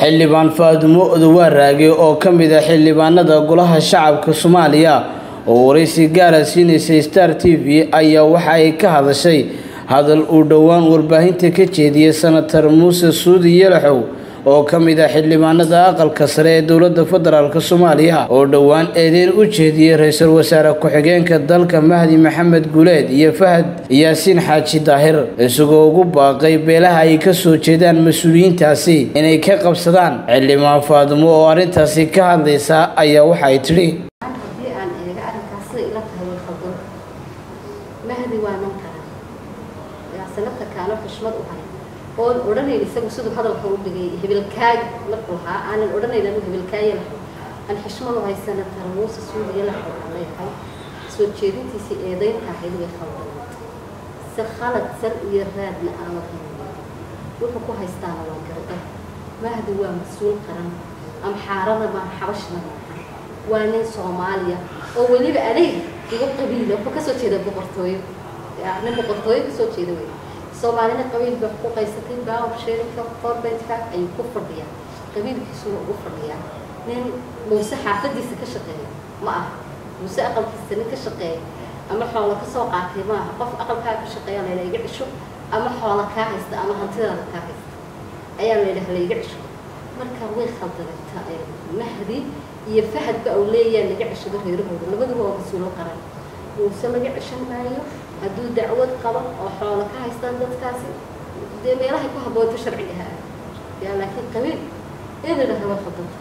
xildhibaan faadumo odowaaraage oo ka mid ah xildhibaanada golaha shacabka soomaaliya oo waraysi gaara siinaysay star t v ayaa waxa ay ka hadashay hadal uu dhowaan warbaahinta ka jeediyey senatar muuse suudi yalaxow oo ka mid ah xildhibaanada aqalka sare ee dowladda federaalk soomaaliya oo dhowaan eedeyn u jeediyey ra-iisul wasaare ku-xigeenka dalka mahdi maxamed guuleed iyo fahad yaasiin xaaji daahir isagoo ugu baaqay beelaha ay ka soo jeedaan mas-uuliyiintaasi inay ka qabsadaan xildhibaan faadumo oo arrintaasi ka hadlaysa ayaa waxay tidhi haddii aan eega arrinkaas sida ila tahay way khaldan mahdi waa nan kale yaa sanadka kaano xushmad u hay oon odhanayn isagu siduu hadalka u dhigay hebelkaag marku lahaa aanan odhanayn anu hebelkaaye lahay aan xishmad u hay senatar muuse suudiya lahay aan leeyahay soo jeedintiisii eedaynta ahayd way khaldan si khalad sal iyo raadna aama haynin wuxuu ku haystaana waa garda mahdi waa mas-uul qaran amxaarada baan xabashna maaha waa nin soomaaliya oo weliba adeeg igu qabiila wuxuu kasoo jeeda boqortooyo nin boqortooyo kasoo jeeda wey soomaalina qabiil bay ku qaysatay baaw sheerinka forbentka ayuu ku fadhiyaa qabiilkiisuna ugu fadhiyaa nin muuse xaafadiisa ka shaqeeya ma aha muuse aqalkiisa nin ka shaqeeya ama xoola kasoo qaatay ma aha qof aqalkaa ka shaqeeya layla iga cisho ama xoola kaa haysta ama hantidaada kaa haysta ayaa layidhaha la iga cisho marka way khaldanayta mahdi iyo fahadba uu leeyahay laga ceshado reerahooda labaduba waa mas-uulo qaran muuse laga ceshan maayo hadduu dacwad qabo oo xoola ka haystaan dadkaasi dee meelahay ku habboonto sharciga ha yaa laakiin qabiil in la dhaha waa khaldanta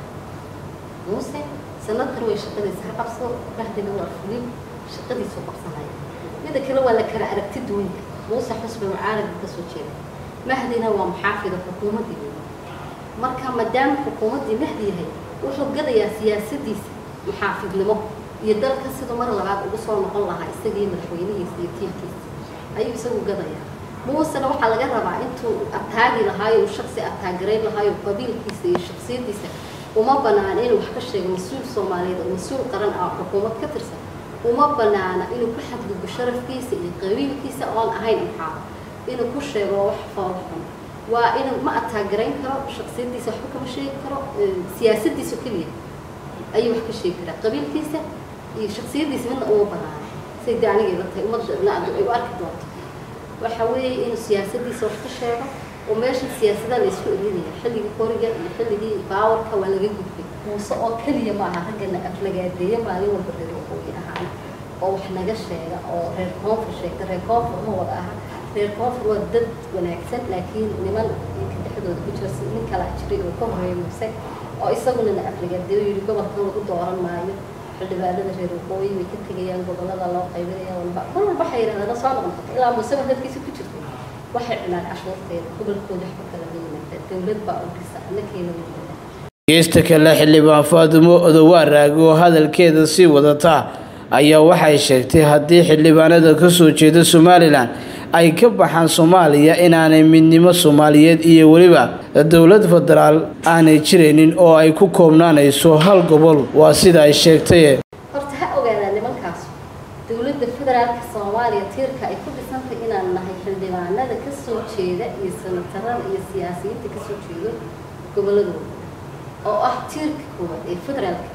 muuse sanadkan way shaqadiisa ha qabso mahdina waa fulin shaqadiisu qabsanaya mida kale waa la kala aragti duwanka muuse xusba mucaaradka kasoo jeeda mahdina waa muxaafida xukuumaddii marka maadaama xukuumaddii mahdi yahay wuxuu gadayaa siyaasadiisa muxaafidnimo iyo dalka siduu mar labaad ugu soo noqon lahaa isagii madaxweynihiisa iyo tiirkiisa ayuu isagu gadayaa muusena waxaa laga rabaa intuu ataagi lahaayo uu shaksi ataagarayn lahaayo qabiilkiisa iyo shaksiyadiisa uma banaana inuu wax ka sheego mas-uul soomaaliyeed oo mas-uul qaran ah xukuumad ka tirsan uma banaana inuu ku xadgudbo sharafkiisa iyo qabiilkiisa oon ahayn imxaab inuu ku sheego wax foolxun waa inuu ma ataagarayn karo shaksiyadiisa waxba kama sheegi karo siyaasadiisa keliya ayuu wax ka sheegi karaa qabiilkiisa iyo shaksiyadiisa midna uma banaana say de aniga ila tahay ummadna ay u arki doonto waxa weeye inuu siyaasadiisa wax ka sheego oo meesha siyaasada la isku elinaya xilligii qoriga iyo xilligii baawarka waa laga gudbay muuse oo keliya ma aha raggana aflagaadeeya maalin walba reer waqooyi ahaan oo wax naga sheega oo reer koonfur sheegta reer koonfur ma wada aha reer koonfur waa dad wanaagsan laakiin niman inka dhexdooda ku jira nin kala jiray oo ka horeeya muuse oo isaguna na aflagaadeeyo yidhi gobolkan lagu dooran maayo xildhibaanada reer waqooyi way ka tegayaan gobolada loo qaybinaya walba mar walba waxay yidhahdaan soo noqon ilaa muuseba dadkiisa ku jirtay waxay cunaan cashuurteeda gobolkooda waxba kala ma yimaada dowlad baa u dhisa annakeena yimaada geesta kale xildhibaan faadumo odowaaraage oo hadalkeeda sii wadata ayaa waxay sheegtay haddii xildhibaanada ka soo jeeda somalilan ay ka baxaan soomaaliya inaanay midnimo soomaaliyeed iyo weliba dowlad federaal aanay jiraynin oo ay ku koobnaanayso hal gobol waa sida ay sheegtay horta ha ogaadaan nimankaas dowladda federaalka soomaaliya tiirka ay ku dhisantay inaan nahay xildhibaanada ka soo jeeda iyo sanatarada iyo siyaasiyiinta ka soo jeedo gobolladooda oo ah tiirka koowaad ee federaalka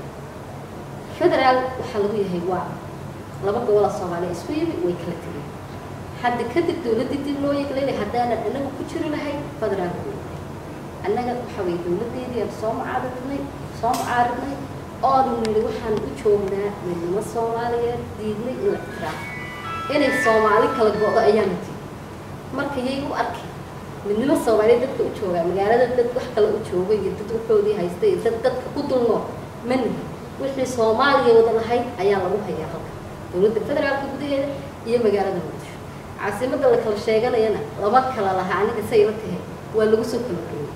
federaal waxaa lagu yahay waa laba gobola soomaaliya isku yimi way kala tegeen hadda kadib dowladdii dib loo yeeglaynay haddaanan anagu ku jiri lahayn federaalka annaga waxa weye dowladdeedii aan soo mucaaridnay soo mucaaridnay oonu nidhi waxaan u joognaa midnimo soomaaliyeed diidnay in la ixtiraafo inay soomaali kala go-do ayaana tigi marka yay u arkay midnimo soomaaliyeed dadka u joogaa magaalada dad wax kale u jooga iyo dad waxoodii haysta iyo dad dadka ku dulnoo manihi wixii soomaaliya wada lahayd ayaa lagu hayaa halka dowladda federaalka gudaheeda iyo magaalada muqdisho caasimadda la kala sheeganayana lama kala lahaa aniga say la tahay waa lagu soo kala horreeyey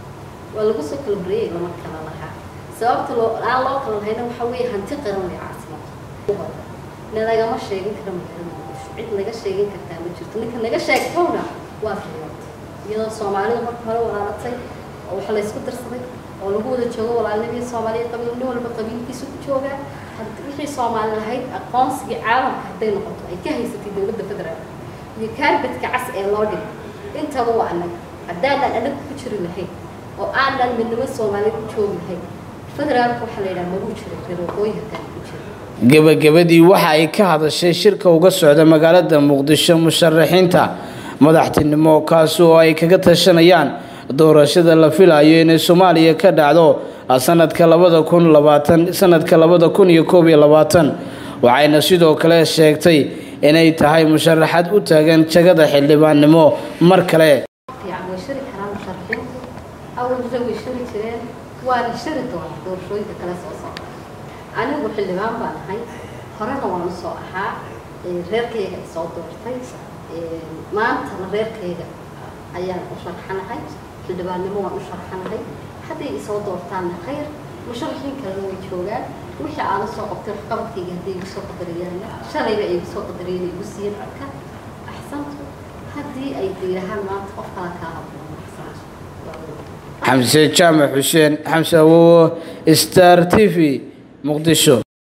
waa lagu soo kala horreeyey lama kala lahaa sababta loo aan loo kala lahayna waxa weeye hanti qaran way caasimada nalagama sheegin karo magaalada muqdisho cid naga sheegin kartaa ma jirto ninka naga sheegtowna waa fiiyoota iyadoo soomaalida marka hore walaalatay oo wax la isku darsaday oo lagu wada joogo walaalnimii soomaaliya qabiil nin walba qabiilkiisa ku joogaa wixii soomaali lahayd aqoonsigii caalamka hadday noqoto ay ka haysatay dowladda federaalka iyo kaarbadka cas ee loo dhigay intaba waa annaga haddaanan anaga ku jiri lahayn oo aan dhan midnimo soomaaliyeed u joognahay federaalka waxaa la yidhaha maguu jira reer waqooyi hataan ku jira gebagabadii waxa ay ka hadashay shirka uga socda magaalada muqdisho musharaxiinta madaxtinimo kaasi oo ay kaga tashanayaan doorashada la filayo inay soomaaliya ka dhacdo sanadka labada kun labaatan sanadka labada kun iyo koob iyo labaatan waxayna sidoo kale sheegtay inay tahay musharaxad u taagan jagada xildhibaannimo mar kale fiican way shari karaan musharaxiintu awalna way shari jireen waana shari doonaa doorashooyinka kale soo socda anigu xildhibaan baan ahay horena waan u soo ahaa reerkayga ay soo doortay maantana reerkayga ayaan u sharxanahay xildhibaannimo waan u sharxanahay hadday isoo doortaanna khayr musharaxiin kalena way joogaan wixii aana soo qabtay waxqabadkayga hadday igu soo qadariyaanna shalayba ay igu soo qadariyeen ay igu siiyeen codka axsantu haddii ay diirahaan maanta qof kala kaa habboon axsantu xamse jaamac xuseen xamse awowo star t v muqdisho